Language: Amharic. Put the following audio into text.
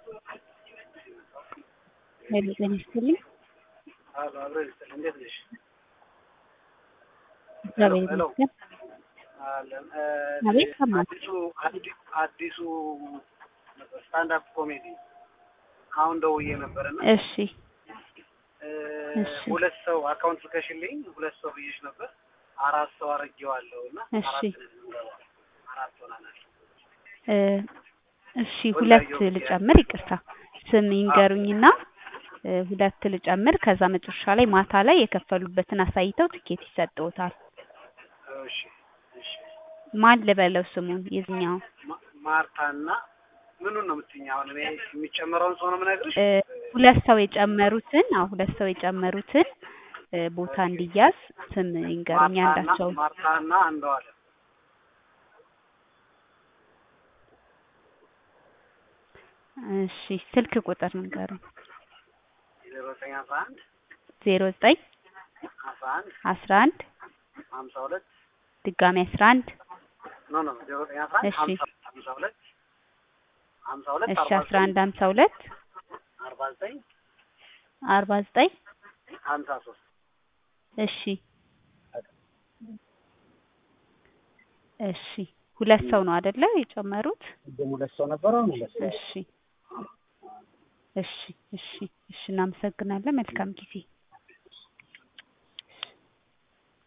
ሄሎ ጤና ይስጥልኝ። አሎ አብሮ ይስጥልኝ። እንዴት ነሽ? እግዚአብሔር ሄሎ ይመስገን። አለን። አቤት ሰማሁ። አዲሱ አዲ- አዲሱ ስታንዳፕ ኮሜዲ አሁን ደውዬ ነበርና እሺ እ፣ እሺ። ሁለት ሰው አካውንት ልከሽልኝ ሁለት ሰው ብዬሽ ነበር። አራት ሰው አድርጌዋለሁ እና እሺ። አራት ነን የምንገባው። አራት ሆነናል። እ፣ እሺ ሁለት ልጨምር፣ ይቅርታ ስም ይንገሩኝና እ፣ ሁለት ልጨምር። ከዛ መጨረሻ ላይ ማታ ላይ የከፈሉበትን አሳይተው ትኬት ይሰጥዎታል። እሺ እሺ። ማን ልበለው ስሙን የዚኛው? ማ- ማርታና ምኑን ነው የምትይኝ? አሁን እኔ የሚጨመረውን ሰው ነው የምነግርሽ። እ፣ ሁለት ሰው የጨመሩትን አዎ ሁለት ሰው የጨመሩትን እ፣ ቦታ እንዲያዝ ስም ይንገሩኝ ማርታና አንዳቸው። ማርታና አንዷለም እሺ ስልክ ቁጥር ንገሩኝ። ዜሮ ዘጠኝ አስራ አንድ ዜሮ ዘጠኝ አስራ አንድ አስራ አንድ ሀምሳ ሁለት ድጋሚ አስራ አንድ ኖ ኖ ዜሮ ዘጠኝ አስራ አንድ እሺ። ሀምሳ ሀምሳ ሁለት ሀምሳ ሁለት እሺ አርባ አስራ አንድ ሀምሳ ሁለት አርባ ዘጠኝ አርባ ዘጠኝ ሀምሳ ሶስት እሺ እሺ ሁለት ሰው ነው አይደለ የጨመሩት? ቅድም ሁለት ሰው ነበረ አሁን ሁለት ሰው እሺ እሺ እሺ እሺ እናመሰግናለን። መልካም ጊዜ